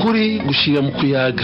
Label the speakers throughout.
Speaker 1: ukuri gushira mu kuyaga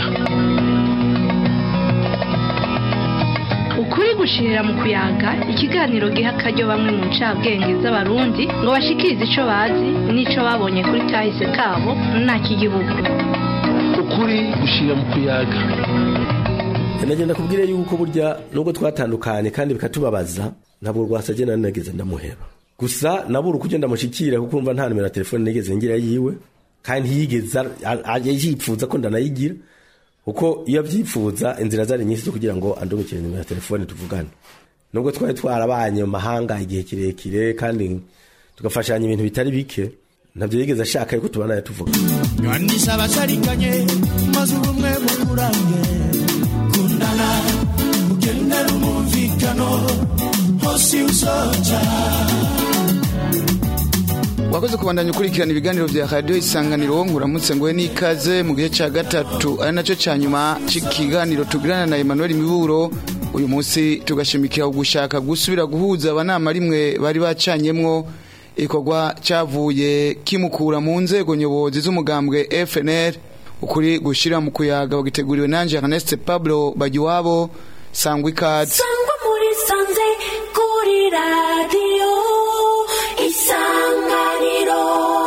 Speaker 2: ukuri gushirira mu kuyaga ikiganiro giha akaryo bamwe mu ncabwenge z'abarundi ngo bashikirize ico bazi n'ico babonye kuri kahise kabo ntak'igihugu
Speaker 1: ukuri gushira mu kuyaga
Speaker 3: nagenda kubwire yuko burya nubwo twatandukanye kandi bikatubabaza ntabwo rwasajye nari nageze ndamuheba gusa nabura uko ugenda ndamushikira kuko urumva nta nimero ya telefone nigeze ngira yiwe kandi ntiyigeze yipfuza ko ndanayigira kuko iyo abyipfuza inzira zari nyinshi zo kugira ngo andumikire nimero ya telefone tuvugane nubwo twari twarabanye mu mahanga igihe kirekire kandi tugafashanya ibintu bitari bike ntabyo yigeze ashaka yuko tubana tuvuga
Speaker 4: nywandisha abasharikanye maze ubumwe bukurange kundana ugendera umumvikano hose usoja
Speaker 5: wakoze kubandanya ukurikirana ibiganiro vya radiyo isanganiro nguramutse ngowe n'ikaze mu gihe ca gatatu ari naco ca nyuma c'ikiganiro tugirana na Emmanuel Miburo uyu munsi tugashimikira gushaka gusubira guhuza abanama rimwe bari bacanyemwo ikorwa cavuye kimukura mu nzego nyobozi z'umugambwe FNL ukuri gushira mu kuyaga bagiteguriwe nanje Ernest Pablo Bagiwabo sangwa ikaze
Speaker 6: sangwa muri sanze kuri radiyo isanganiro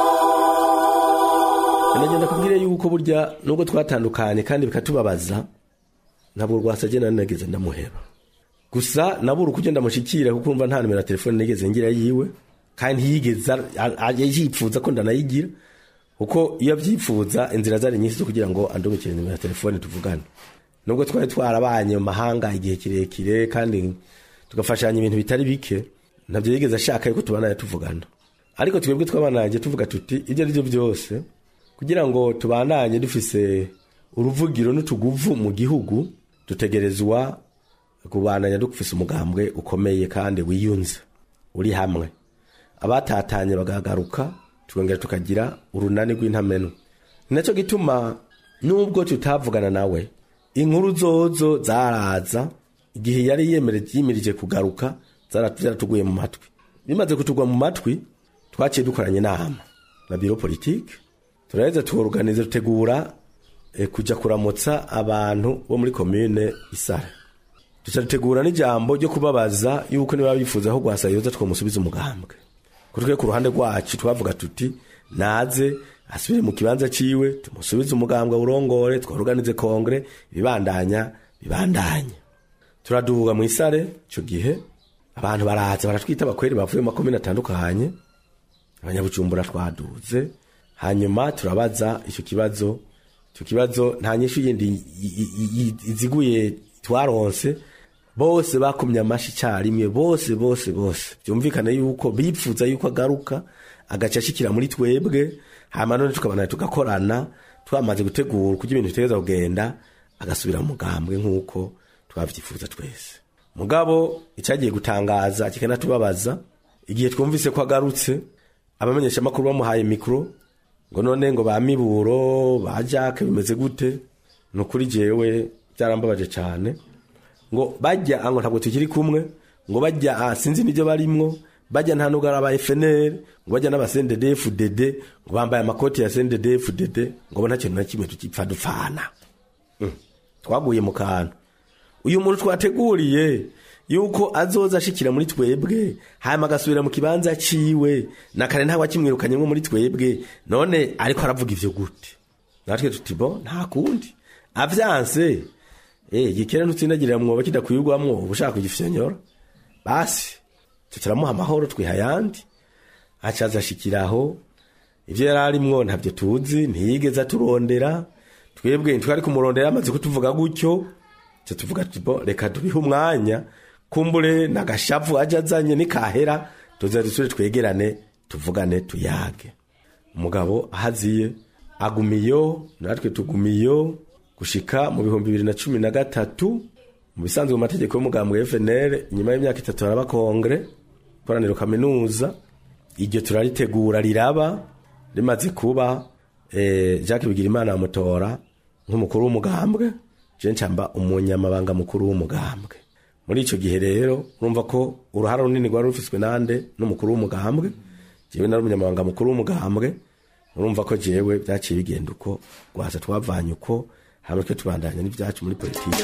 Speaker 3: nagenda kubwire yuko burya nubwo twatandukanye kandi bikatubabaza ntabwo rwasajye nari nageze ndamuheba gusa nabura uko ugenda ndamushikira kuko urumva nta nimero ya telefone nigeze ngira yiwe kandi ntiyigeze yipfuza ko ndanayigira kuko iyo abyipfuza inzira zari nyinshi zo kugira ngo andumikire nimero ya telefone tuvugane nubwo twari twarabanye mu mahanga igihe kirekire kandi tugafashanya ibintu bitari bike ntabyo yigeze ashaka yuko tubana tuvugana ariko twebwe twabananye tuvuga tuti ibyo ari byo byose kugira ngo tubandanye dufise uruvugiro n'utuguvu mu gihugu dutegerezwa kubandanya dufise umugambwe ukomeye kandi wiyunze uri hamwe abatatanye bagagaruka tukongera tukagira urunani rw'intamenu ni nacyo gituma nubwo tutavugana nawe inkuru zozo zaraza igihe yari yimirije kugaruka zaratuguye mu matwi bimaze kutugwa mu matwi twaciye dukoranye inama na biro politike turaheza tuoruganiza dutegura e, kuja kuramutsa abantu bo muri komine isare duca dutegura n'ijambo ryo kubabaza yuko niba bifuza aho gwasa yoza twamusubiza umugambwe kutwe ku ruhande rwacu twavuga tuti naze asubire mu kibanza ciwe tumusubize umugambwe urongore twaruganize kongre ibibandanya bibandanye turaduga mu isare ico gihe abantu baraza baratwita abakweri bavuye mu makomine atandukanye abanyabujumbura twaduze hanyuma turabaza icyo kibazo icyo kibazo nta nyinshi yindi iziguye twaronse bose bakumye amashi icyarimwe bose bose bose byumvikane yuko bipfuza yuko agaruka agaca ashikira muri twebwe hanyuma none tukabana tugakorana twamaze gutegura kuko ibintu bitegereza kugenda agasubira mu mugambwe nk'uko twabyifuza twese mugabo icyagiye gutangaza kikanatubabaza igihe twumvise ko agarutse abamenyesha amakuru bamuhaye mikoro ngo none ngo ba miburo ba jacques bimeze gute ni ukuri jewe byarambabaje cyane ngo bajya ngo ntabwo tukiri kumwe ngo bajya sinzi n'ibyo barimwo bajya nta nubwo ari aba FNL ngo bajya n'abasendede FDD ngo bambaye amakoti ya sendede FDD ngo bo nta kintu na kimwe tukipfa dupfana twaguye mu kantu uyu muntu twateguriye yuko azoza ashikira muri twebwe hanyuma agasubira mu kibanza ciwe na kare ntawe akimwirukanye nko muri twebwe none ariko aravuga ivyo gute natwe tuti bo nta kundi avyanse eh gikera nutsindagirira mwoba kidakwirwamwo ubushaka kugifyonyora basi tutaramuha amahoro twiha yandi acaza ashikiraho ivyo yari arimwo ntabyo tuzi ntiyigeze aturondera twebwe ntitwari kumurondera amaze kutuvuga gutyo tuvuga tubo reka tubihe umwanya kumbure nagashavu aje azanye nikahera tuze dusubire twegerane tuvugane tuyage umugabo ahaziye agumiyo natwe tugumiyo gushika mu bihumbi bibiri na cumi na gatatu mu bisanzwe mu mategeko y'umugambwe FNL nyuma y'imyaka itatu haraba kongre koraniro kaminuza iryo turaritegura riraba rimaze kuba eh, Jacques Bigirimana amutora nk'umukuru w'umugambwe je ncamba umunyamabanga mukuru w'umugambwe muri ico gihe rero urumva ko uruhara runini rwari rufiswe nande n'umukuru w'umugambwe jewe nari umunyamabanga mukuru w'umugambwe urumva ko jewe byaciye bigenda uko rwasa twavanye uko hamwe twe tubandanya n'ibyacu muri politike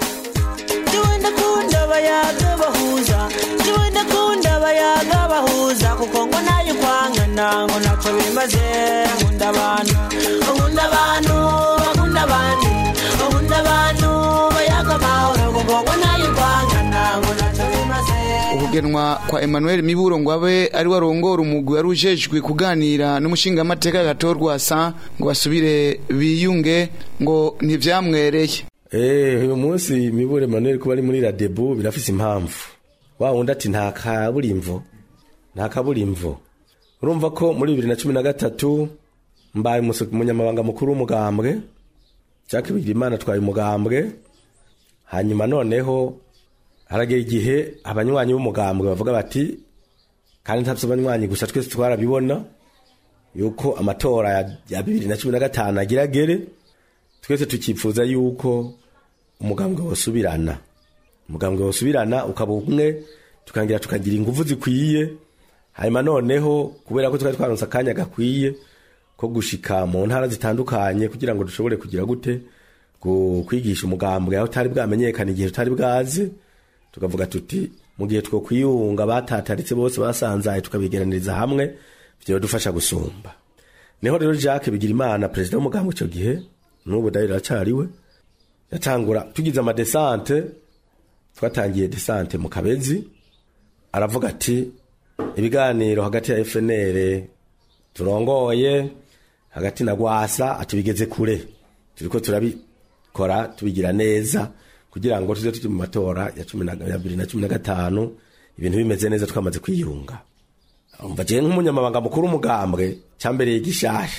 Speaker 7: Jiwe ndakunda abayaga bahuza Jiwe ndakunda abayaga bahuza Kuko ngo nayo kwangana ngo ntacyo bimaze Nkunda abantu Nkunda abantu Bakunda abandi Nkunda abantu Bayaga amahoro Kuko ngo nayo kwangana ngo ntacyo bimaze
Speaker 5: ukugenwa kwa Emmanuel Miburo ngo abe ari warongora umugwi wari ujejwe kuganira n'umushingamateka gatorwasa ngo basubire biyunge ngo ntivyamwereye
Speaker 3: Eh, uyu munsi mibure Manuel kuba ari muri Radebu birafise impamvu. Wa wundi ati nta kaburimvo. Nta kaburimvo. Urumva ko muri 2013 mbaye umusu- umunyamabanga mukuru w'umugambwe. Jacques Bigirimana twaye umugambwe. Hanyuma noneho haragera igihe abanywanyi b'umugambwe bavuga bati kandi ntavyo abanywanyi gusa twese twarabibona yuko amatora ya- ya 2015 agira gere twese tukipfuza yuko umugambwe wosubirana umugambwe wosubirana ukaba umwe tukangira tukagira ingufu zikwiye hanyuma noneho kubera ko twari twaronse akanya gakwiye ko gushika mu ntara zitandukanye kugira ngo dushobore kugira gute gu- kwigisha umugambwe aho utari bwamenyekana igihe tutari bwazi tukavuga tuti mu gihe two kwiyunga batataritse bose basanzaye tukabigeraniriza hamwe vyodufasha gusumba niho rero Jacques Bigirimana perezida w'umugambwe icyo gihe n'ubu dahera aracariwe yatangura tugize amadesante twatangiye desante mu kabezi aravuga ati ibiganiro hagati ya FNL turongoye hagati na gwasa ati bigeze kure turiko turabikora tubigira neza kugira ngo tuze tujye mu matora ya cumi na ya bibiri na cumi na gatanu ibintu bimeze neza twamaze kwiyunga umva jewe nk'umunyamabanga mukuru w'umugambwe cyambereye gishasha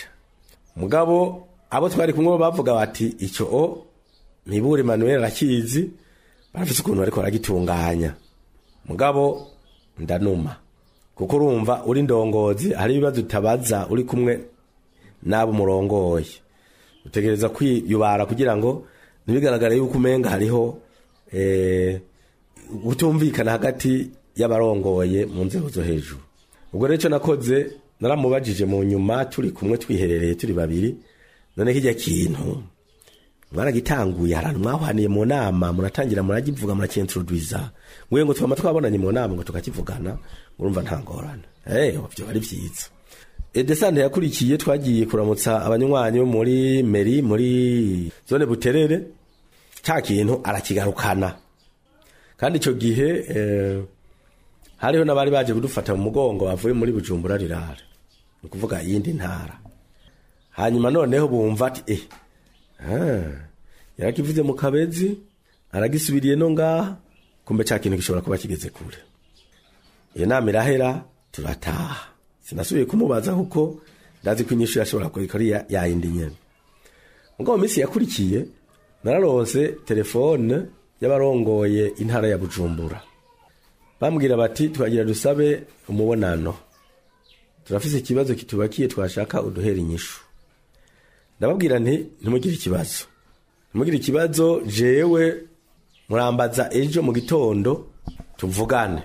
Speaker 3: mugabo abo twari kumwe bavuga bati icyo o mibure Emmanuel arakizi barafise ukuntu bariko baragitunganya mugabo ndanuma kuko urumva uri ndongozi hari ibibazo utabaza uri kumwe n'abo murongoye utegereza kwiyubara kugira ngo ntibigaragare yuko umenga hariho eh, utumvikana hagati y'abarongoye mu nzego zo hejuru ubwo rero icyo nakoze naramubajije mu nyuma turi kumwe twiherereye turi babiri none kijya kintu mwaragitanguye ahantu mwahwaniye mu nama muratangira muragivuga murakintroduiza ngwe ngo twama twabonanye mu nama ngo tukakivugana urumva nta ngorane eh byo ari byiza edesante yakurikiye twagiye kuramutsa abanywanyi bo muri meri muri zone buterere cya kintu arakigarukana kandi icyo gihe eh, hariho n'abari baje kudufata mu mugongo bavuye muri bujumbura rirare ni ukuvuga iyindi ntara hanyuma noneho bumva ati eh ah, yarakivuze mu kabezi aragisubiriye no ngaha kumbe cya kintu gishobora kuba kigeze kure iyo nama irahera turataha sinasubiye kumubaza kuko ndazi ko inyishu yashobora kurikora ya ya yindi nyene ubwo mu minsi yakurikiye nararonse telefone y'abarongoye intara ya bujumbura bambwira bati twagira dusabe umubonano turafise ikibazo kitubakiye twashaka uduhera inyishu ndababwira nti ntimugire ikibazo ntimugire ikibazo jewe murambaza ejo mu gitondo tuvugane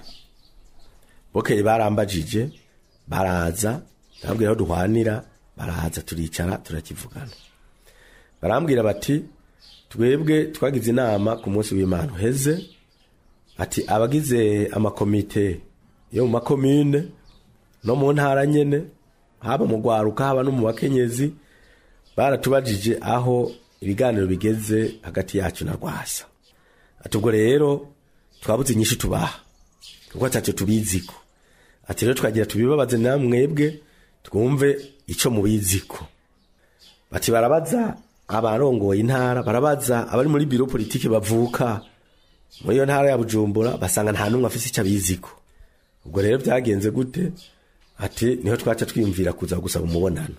Speaker 3: bokeye barambajije baraza ndababwira aho duhwanira baraza turicara turakivugana barambwira bati twebwe twagize inama ku munsi w'imana uheze ati abagize amakomite yo mu makomine no mu ntara nyene haba mu gwaruka haba no mu bakenyezi baratubajije aho ibiganiro bigeze hagati yacu na rwasa ati ubwo rero twabuze inyinshi tubaha kuko atacyo tubiziko ati rero twagira tubibabaze namwebwe twumve ico mubiziko bati barabaza abarongoye intara barabaza abari muri biro politike bavuka muri iyo ntara ya bujumbura basanga nta n'umwe afise icyo abiziko ubwo rero byagenze gute ati niho twaca twiyumvira kuza gusaba umubonano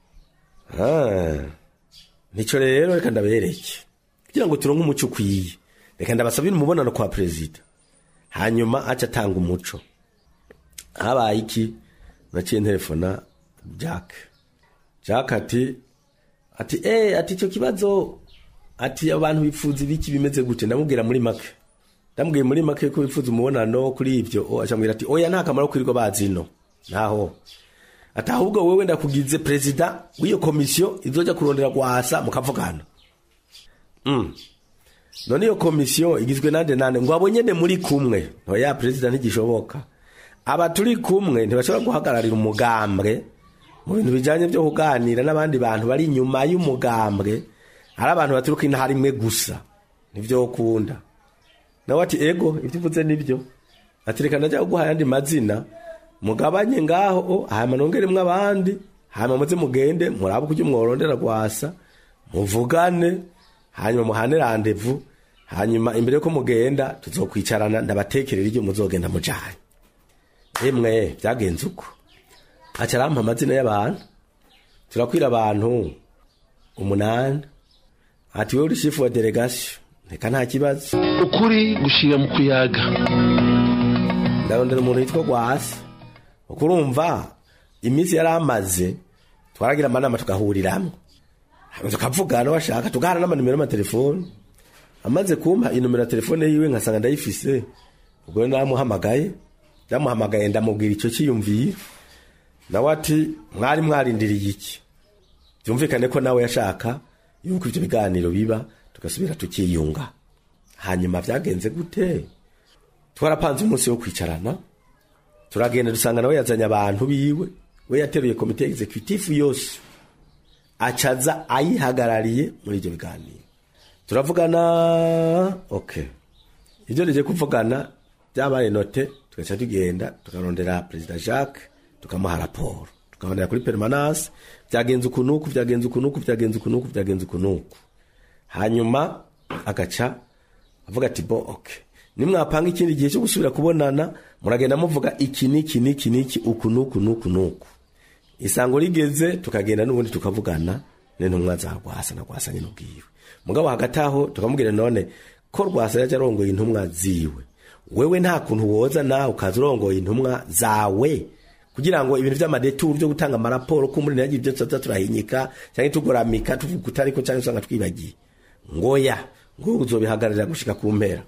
Speaker 3: Ah, nico rero reka ndabereke kugira ngo turonke umuco ukwiye reka ndabasabire umubonano kwa perezida hanyuma aca atanga umuco habaye iki naciye telefona jack jack ati ati eh ati icyo kibazo ati abantu bifuza ibiki bimeze gute ndamubwira muri make ndamubwiye muri make ko bifuza umubonano kuri ibyo o acambwira ati oya nta kamaro kwirirwa bazino naho ati ahubwo wewe ndakugize perezida w'iyo komisiyo izoja kurondera gwasa mukavugana mm. none iyo komisiyo igizwe nande nande ngo abo nyene muri kumwe ntoya perezida ntigishoboka aba turi kumwe ntibashobora guhagararira umugambwe mu bintu bijanye vyo kuganira n'abandi bantu bari inyuma y'umugambwe ari abantu baturuka intara imwe gusa nivyo ukunda nawe ati ego ivyo uvuze nivyo ati reka ndaja kuguha ayandi mazina mugabanye ngaho o hama nongeremwo abandi hama muze mugende murabe ukuryo mworondera gwasa muvugane hanyuma muhane randevu hanyuma imbere yuko mugenda tuzokwicarana ndabatekerera iryo muzogenda mujanye emwe vyagenze uko aca arampa amazina y'abantu turakwira abantu umunani ati wewe uri shifu wa delegation reka nta kibazo
Speaker 1: ukuri gushira mu kuyaga
Speaker 3: ndarondera umuntu yitwa gwasi uko urumva iminsi yari amaze twaragira amanama tugahuriramwo hanyuma tukavugana washaka tugahana n'amanimero y'amatelefoni amaze kumpa inomero ya telefone yiwe nkasanga ndayifise ubwo rero namuhamagaye ndamuhamagaye ndamubwira icyo cyiyumviro nawe ati mwari mwarindiriye iki byumvikane ko nawe yashaka yuko ibyo biganiro biba tugasubira tukiyunga hanyuma byagenze gute twarapanze umunsi wo kwicarana turagenda dusanga nawe yazanye abantu biwe we yateruye komite executive yose acaza ayihagarariye muri ibyo biganiro turavugana okay ibyo nije kuvugana byabaye note tugaca tugenda tukarondera perezida jacques tukamuha raporo tukabonera kuri permanence byagenze ukunuku byagenze ukunuku byagenze ukunuku byagenze ukunuku hanyuma agaca avuga ati bo okay nimwapanga ikindi gihe cyo gusubira kubonana muragenda muvuga iki niki niki niki uku nuku nuku nuku isango rigeze tukagenda n'ubundi tukavugana n'intumwa za rwasa na rwasa nyine ubwiwe mugabo hagati aho tukamubwira none ko rwasa yaje arongoye intumwa ziwe wewe nta kuntu woza nawe ukaza urongoye intumwa zawe kugira ngo ibintu vy'amadeturu byo gutanga amaraporo ko muri nagiye ibyo tuza turahinyika cyangwa tugoramika tuvuga utariko cyangwa usanga twibagiye ngoya ngo uzobihagararira gushika ku mpera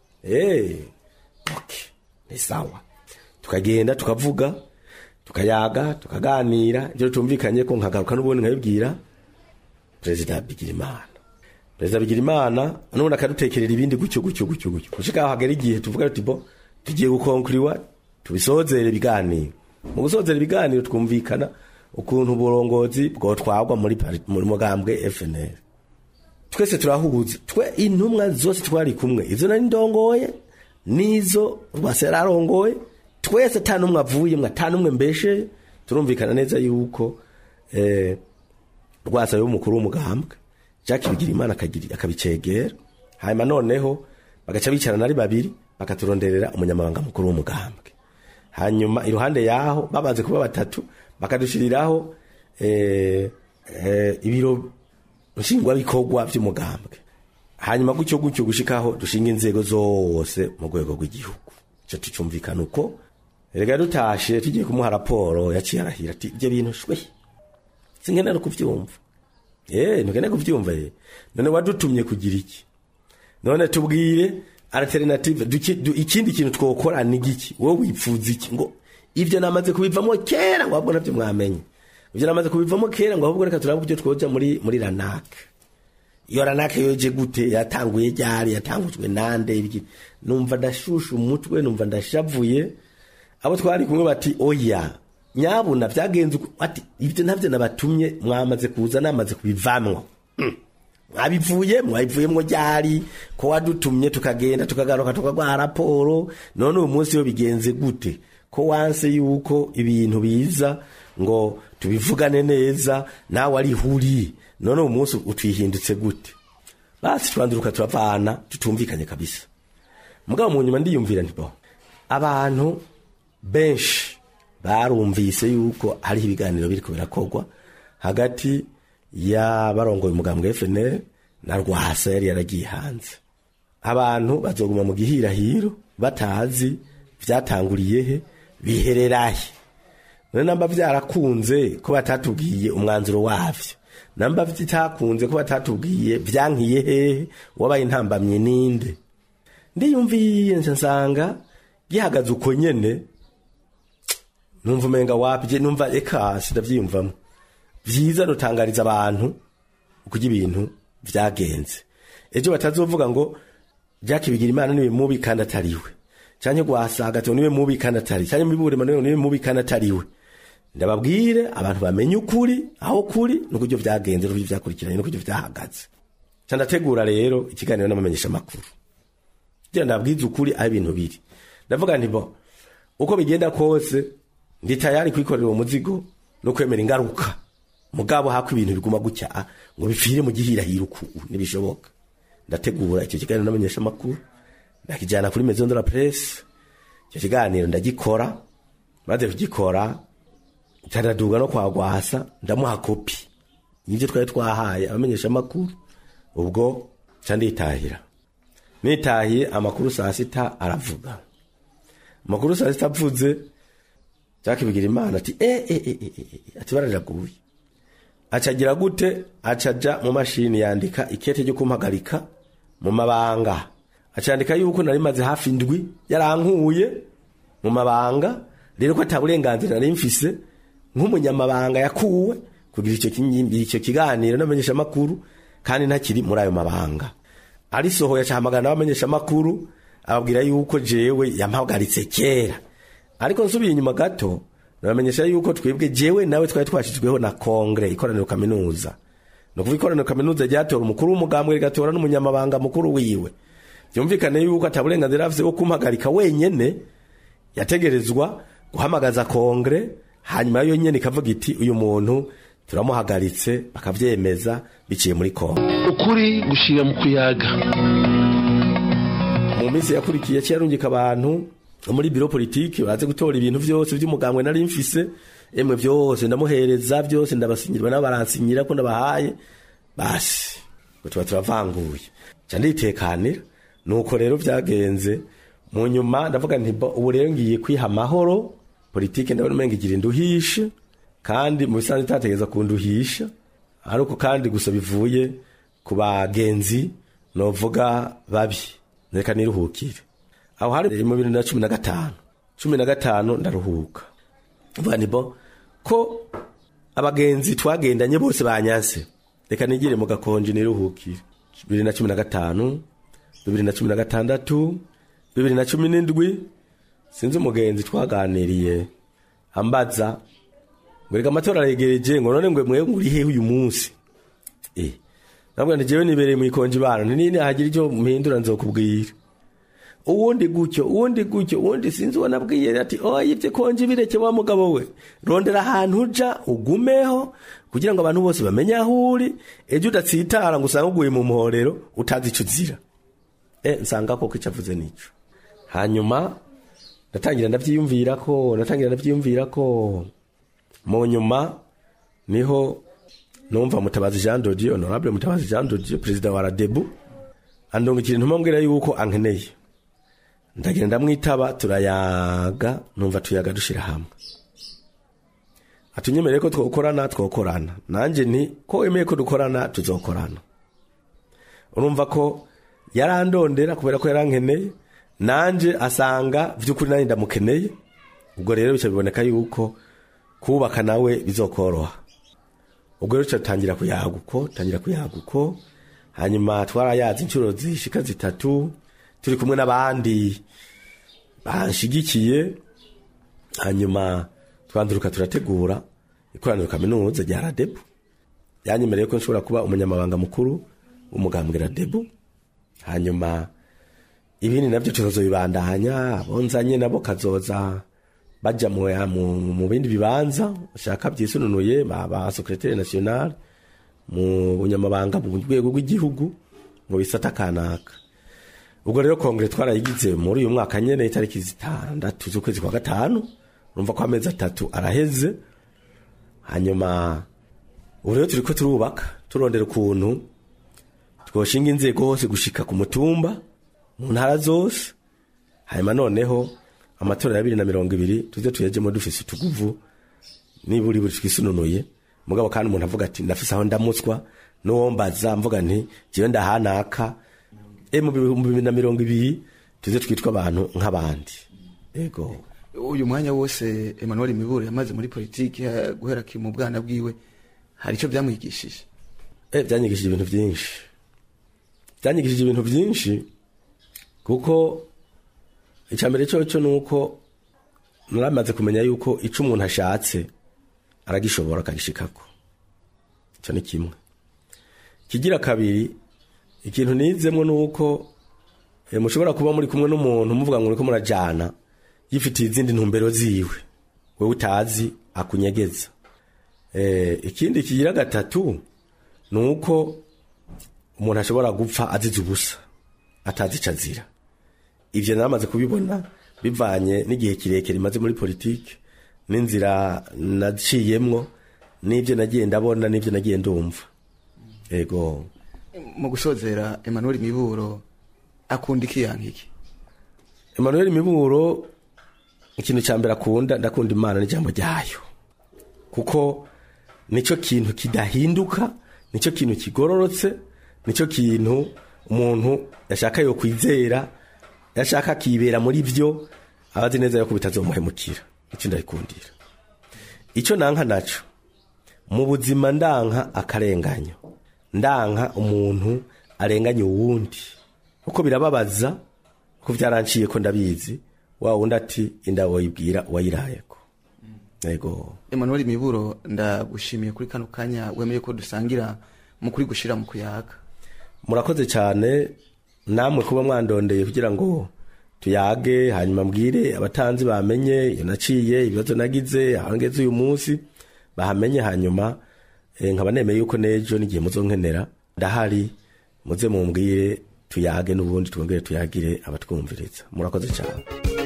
Speaker 3: eh okay ni sawa tukagenda tukavuga tukayaga tukaganira ibyo tumvikanye ko nkagaruka n'ubundi nkabibwira perezida Bigirimana perezida Bigirimana n'ubundi akadutekerera ibindi gutyo gutyo gutyo gutyo gushika aho hagera igihe tuvuga tuti bo tugiye gukonkuriwa tubisozere ibiganiro mu gusozera ibiganiro twumvikana ukuntu uburongozi bwotwagwa muri pari- muri mugambwe FNL twese turahuza twe intumwa zose twari kumwe izo nari ndongoye nizo rwase yararongoye twese ata numwe avuyemwe ata numwe mbeshe turumvikana neza yuko eh, rwasa y'umukuru w'umugambwe Jacques Bigirimana akagira akabicegera hanyuma noneho bagaca bicarana ari babiri bakaturonderera umunyamabanga mukuru w'umugambwe hanyuma iruhande yaho babanze kuba batatu bakadushiriraho eh, eh, ibiro nshingwabikorwa by'umugambwe hanyuma gutyo gutyo gushikaho dushinga inzego zose mu rwego rw'igihugu ico tucumvikana uko rega dutashe tugiye kumuha raporo yaciye arahira ati ibyo bintu shwe sinkenera kuvyumva eh ntukenera kuvyumva eh none wadutumye kugira iki none tubwire alternative duki- du- ikindi kintu twokora ni giki wowe wipfuza iki ngo ivyo namaze kubivamo kera ngo ahubwo navyo mwamenye ivyo namaze kubivamo kera ngo ahubwo reka turabe uburyo twoja muri muri ranak iyo ranak yoje gute yatanguye ryari yatangujwe nande ibiki numva ndashusha umutwe numva ndashavuye abo twari kumwe bati oya nyabuna vyagenze uko." ati ivyo navyo nabatumye mwamaze kuza namaze kubivamwo mwabivuye mwabivuyemwo ryari ko wadutumye tukagenda tukagaruka tukagwa raporo none uyu munsi yo bigenze gute ko wanse yuko ibintu biza ngo tubivugane neza nawe ari huri none uyu munsi utwihindutse gute basi twanduruka turavana tutumvikanye kabisa mugabo mu nyuma ndiyumvira nti bo abantu benshi barumvise yuko hariho ibiganiro biriko birakorwa hagati y'abarongoye umugambwe FNL na Rwasa yari yaragiye hanze abantu bazoguma mu gihirahiro batazi vyatanguriye he bihererahe none namba vyarakunze ko batatubwiye umwanzuro wavyo namba vitakunze ko batatubwiye vyankiye hehe wabaye intambamye ninde ndiyumviye nca nsanga gihagaze uko nyene numva umenga wapi je numva eka sindavyiyumvamo vyiza notangariza abantu ukurya ibintu vyagenze ejo batazovuga ngo Jack Bigirimana niwe mubi kandi atariwe canke gwasaga to niwe mubi kandi atari canke mibure maneno niwe mubi kandi atariwe ndababwire abantu bamenye ukuri aho kuri nukuryo vyagenze nukuryo vyakurikiranye nukuryo vyahagaze candategura rero ikiganiro n'amamenyesha makuru kugira ndabwize ukuri aho ibintu biri ndavuga nti bo uko bigenda kose ndi tayari kwikorera uwo muzigo no kwemera ingaruka mugabo hako ibintu biguma gutya ah, ngo bipfire mu gihirahiro uku nibishoboka ndategura icyo kiganiro n'amenyesha makuru ndakijana kuri maison de la presse icyo kiganiro ndagikora maze kugikora cyaraduga no kwa gwasa ndamuha kopi nivyo twari twahaye abamenyesha makuru ubwo ca nditahira nitahiye amakuru saa sita aravuga amakuru saa sita avuze cyakibigira imana ati eh eh eh eh, eh, ati bararaguye acagira gute acaja mu mashini yandika ikete ryo kumpagarika mu mabanga acandika yuko nari maze hafi indwi yarankuye mu mabanga rero ko ataburenganzira nari mfise nk'umunyamabanga yakuwe kugira icyo kinyimbi icyo kiganiro n'amenyesha makuru kandi ntakiri muri ayo mabanga arisohoye acahamagara n'abamenyesha makuru ababwira yuko jewe yampagaritse kera ariko nsubiye inyuma gato nabamenyesha yuko twebwe jewe nawe twari twashizweho na kongre ikoraniro kaminuza no kuva ikoraniro kaminuza ryatora umukuru w'umugambwe rigatora n'umunyamabanga mukuru wiwe byumvikane yuko ataburenganzira afise wo kumpagarika wenyene yategerezwa guhamagaza kongre hanyuma yo nyene ikavuga iti uyu muntu turamuhagaritse bakavyemeza biciye muri kongre
Speaker 1: ukuri gushira mu kuyaga
Speaker 3: mu minsi yakurikiye cyarungika abantu muri biro politiki baze gutora ibintu vyose vy'umugambwe nari mfise emwe vyose ndamuhereza vyose ndabasinyira nabo baransinyira ko ndabahaye basi ngo tuba turavanguye ca nditekanira nuko rero vyagenze mu nyuma ndavuga nti bo, ubu rero ngiye kwiha amahoro politiki ndabona umenga igira induhishe kandi mu bisanzwe itategeza kunduhisha ariko kandi gusa bivuye ku bagenzi novuga babi reka niruhukire aho hari mu bibiri na cumi na gatanu cumi na gatanu ndaruhuka mvuga nti bo ko abagenzi twagendanye bose banyanse reka nigire mu gakonje niruhukire bibiri na cumi na gatanu bibiri na cumi na gatandatu bibiri na cumi n'indwi sinzi umugenzi twaganiriye ambaza ngo reka amatora aregereje ngo none ngo mwe nguri hehe uyu munsi eh nabwo ndijewe nibereye mu ikonje bana nini hagira icyo mpindura nzokubwira uwundi gutyo uwundi gutyo uwundi sinzi uwo nabwiye ati oya ibyo konje bireke wa mugabo we rondera ahantu uja ugumeho kugira ngo abantu bose bamenye aho uri ejo udatsitara ngo usange uguye mu muhorero utazi icyo uzira eh nsanga koko icyo avuze nico hanyuma ndatangira ndavyiyumvira ko ndatangira ndavyiyumvira ko mu nyuma niho numva mutabazi Jean Dodier honorable mutabazi Jean Dodier president wa Radebu andongikira intuma mbwira yuko ankeneye ndagenda ndamwitaba turayaga numva tuyaga dushira hamwe atunyemereye ko twokorana twokorana nanje nti ko wemeye ko dukorana tuzokorana urumva ko yarandondera kubera ko yarankeneye nanje asanga vy'ukuri nani ndamukeneye ubwo rero bica biboneka yuko kubaka nawe bizokoroha ubwo rero tangira kuyaga uko tangira kuyaga uko hanyuma twarayazi inshuro zishika zitatu turi kumwe n'abandi banshigikiye hanyuma twanduruka turategura ikoraniro kaminuza rya radebu yanyemereye ko nshobora kuba umunyamabanga mukuru w'umugambwe radebu hanyuma ibindi navyo tuzobibandanya abonzanye nabo kazoza baja mu, mu, mu bindi bibanza shaka vyisununuye ba, ba secrétaire national mu bunyamabanga mu rwego rw'igihugu mu bisata kanaka ubwo rero kongere twarayigize muri uyu mwaka nyene itariki zitandatu z'ukwezi kwa gatanu urumva ko amezi atatu araheze hanyuma ubu rero turiko turubaka turondera ukuntu twoshinga inzego hose gushika ku mutumba mu ntara zose hanyuma noneho amatora ya bibiri na mirongo ibiri tuze tuyajemo dufise utuguvu niburi buri twisununuye mugabo kandi umuntu avuga ati ndafise aho ndamutswa n'uwo mbaza mvuga nti jewe ndahanaka e mu bihumbi bibiri na mirongo ibiri tuze twitwa abantu nk'abandi ego
Speaker 5: uyu mwanya wose Emmanuel Miburo yamaze muri politiki eh, guhera ki mu bwana bwiwe hari icyo byamwigishije
Speaker 3: Eh, byanyigishije ibintu byinshi byanyigishije ibintu byinshi kuko icya mbere cyo ni uko naramaze kumenya yuko icyo umuntu ashatse aragishobora akagishikako icyo ni kimwe kigira kabiri ikintu nizemo ni uko eh, mushobora kuba muri kumwe n'umuntu muvuga ngo muriko murajana yifitiye izindi ntumbero ziwe wowe utazi akunyegeza eh, ikindi kigira gatatu ni uko umuntu ashobora gupfa azize ubusa atazi icyo azira ibyo naramaze kubibona bivanye n'igihe kirekire maze muri politiki n'inzira naciyemwo n'ibyo nagiye ndabona n'ibyo nagiye ndumva ego
Speaker 5: mu gusozera Emmanuel Miburo akunda iki yanka iki
Speaker 3: Emmanuel Miburo ikintu cya mbere akunda ndakunda imana n'ijambo ryayo kuko nicyo kintu kidahinduka nicyo kintu kigororotse nicyo kintu umuntu yashaka yo kwizera yashaka akibera muri byo aba azi neza yuko bitazomuhemukira icyo ndabikundira icyo nanka naco mu buzima ndanka akarenganyo ndanka umuntu arenganya uwundi kuko birababaza ko byaranciye ko ndabizi wa wundi ati inda wayibwira uwayirayeko yego
Speaker 5: Emmanuel Miburo ndagushimiye kuri kano kanya wemeye ko dusangira mu kuri gushira mu kuyaga
Speaker 3: murakoze cyane namwe kuba mwandondeye kugira ngo tuyage hanyuma mbwire abatanzi bamenye iyo naciye ibibazo nagize aho ngeze uyu munsi bahamenye hanyuma eh, nkaba nemeye yuko n'ejo n'igihe muzonkenera ndahari muze mumbwire tuyage n'ubundi twongere tuyagire abatwumviriza murakoze cyane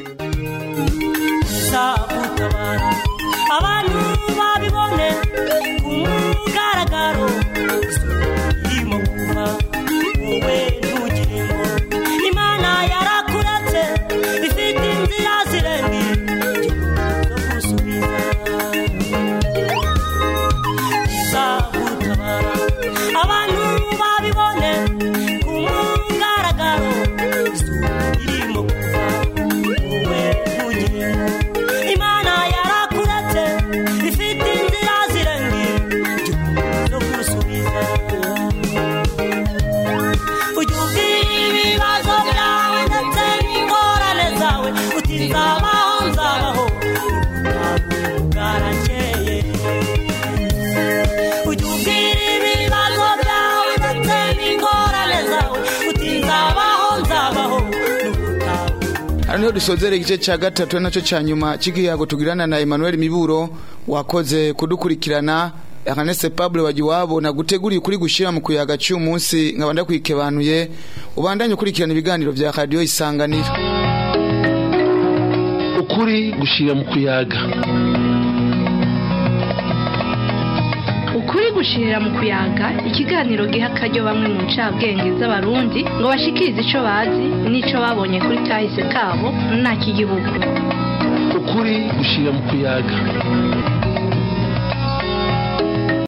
Speaker 7: gutabara abantu babibone ku mugaragaro irimo kuva wowe ntugire ngo imana yarakuretse ifite inzira zirenga zo gusubiza izagutabara abantu babibone ku mugaragaro irimo kuva wowe ntugire ngo imana yarakuretse ifite inzira zirenga zo gusubiza ujya ubwira ibibazo byawe ndetse n'ingorane zawe uti nzabaho nzabaho ntabwo bwarakeye ujya ubwira ibibazo byawe ndetse n'ingorane zawe uti nzabaho nzabaho ntabwo
Speaker 5: hano niho dusozera igice cya gatatu ari nacyo cya nyuma cy'igihago tugirana na Emmanuel Miburo wakoze kudukurikirana Ernest Pablo wajiwabo na guteguriye kuri gushira mu kuyaga cy'uyu munsi nkaba ndakwikebanuye ubandanye ukurikirana ibiganiro vya radio isanganiro
Speaker 1: ukuri gushira mu kuyaga
Speaker 2: ukuri gushirira mu kuyaga ikiganiro giha akaryo bamwe mu ncabwenge z'abarundi ngo bashikirize ico bazi n'ico babonye kuri kahise kabo nta kigihugu
Speaker 1: ukuri gushira mu kuyaga